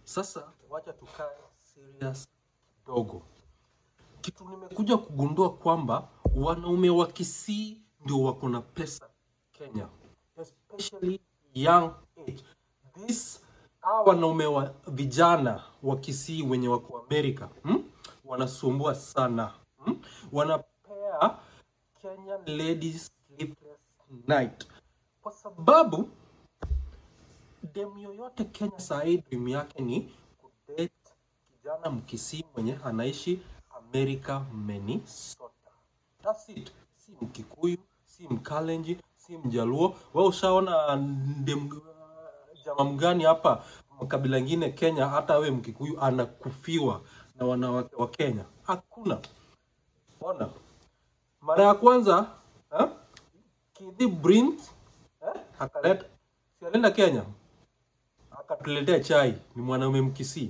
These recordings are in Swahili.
Sasa wacha tukae serious kidogo. Kitu nimekuja kugundua kwamba wanaume wa Kisii ndio wako na pesa Kenya, especially young age. This hawa wanaume wa vijana wa Kisii wenye wako Amerika hmm? wanasumbua sana hmm? wanapea Kenyan ladies sleepless night kwa sababu dem yoyote Kenya saa hii dream yake ni kudate kijana mkisii mwenye anaishi Amerika, Minnesota. That's it. Si Mkikuyu, si Mkalenji, si Mjaluo. Wewe ushaona dem jamaa mgani hapa makabila ingine Kenya, hata we Mkikuyu anakufiwa na wanawake wa Kenya? Hakuna. Ona, mara ya kwanza eh, Kidhi Brint eh, akaleta si alienda Kenya akatuletea chai, ni mwanaume Mkisii.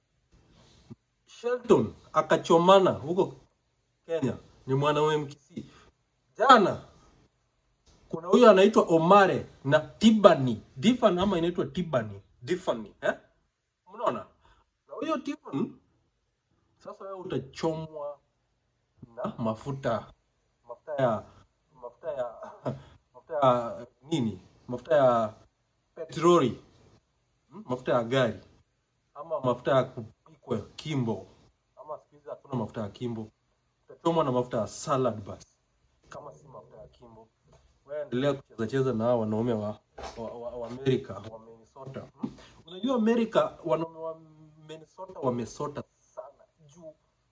Shelton akachomana huko Kenya, ni mwanaume Mkisii. Jana kuna huyu anaitwa Omare na Tibani Tiffany, ama inaitwa Tibani Tiffany eh? Mnaona, na huyo Tiffany sasa wewe utachomwa na mafuta mafuta ya mafuta ya mafuta ya nini, mafuta ya petroli Hmm? mafuta ya gari ama mafuta ya kupikwa kimbo, ama siku hizi hakuna mafuta ya kimbo, utachomwa na mafuta ya salad basi, kama si mafuta ya kimbo. Wewe endelea kucheza cheza na hao wanaume wa, wa, wa, wa Amerika wa Minnesota. Hmm? Unajua Amerika, wanaume wa Minnesota wamesota sana juu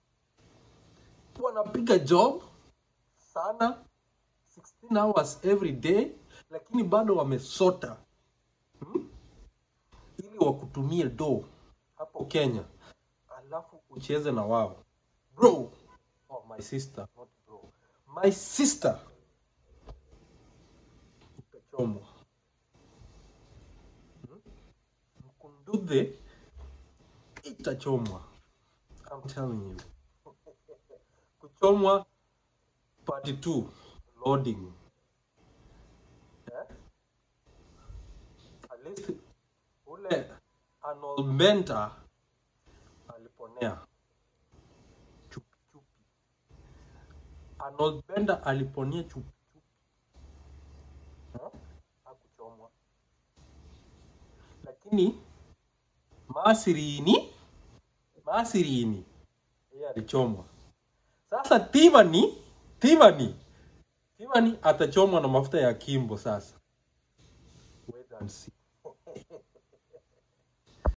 wanapiga job sana 16 hours every day, lakini bado wamesota hmm? ili wakutumie do hapo Kenya, alafu ucheze na wao bro. Oh, my sister, not bro, my sister, utachomwa Hmm? Mkundudhe itachomwa, I'm telling you. Kuchomwa part 2 loading eh? At least ule Arnold Menta aliponea chupi chupi. Arnold Benda aliponea chupi chupi, eh? Hakuchomwa, lakini Maasirini Maasirini yeye alichomwa. Sasa Tivani Tivani Tivani atachomwa na mafuta ya Kimbo. Sasa wait and see.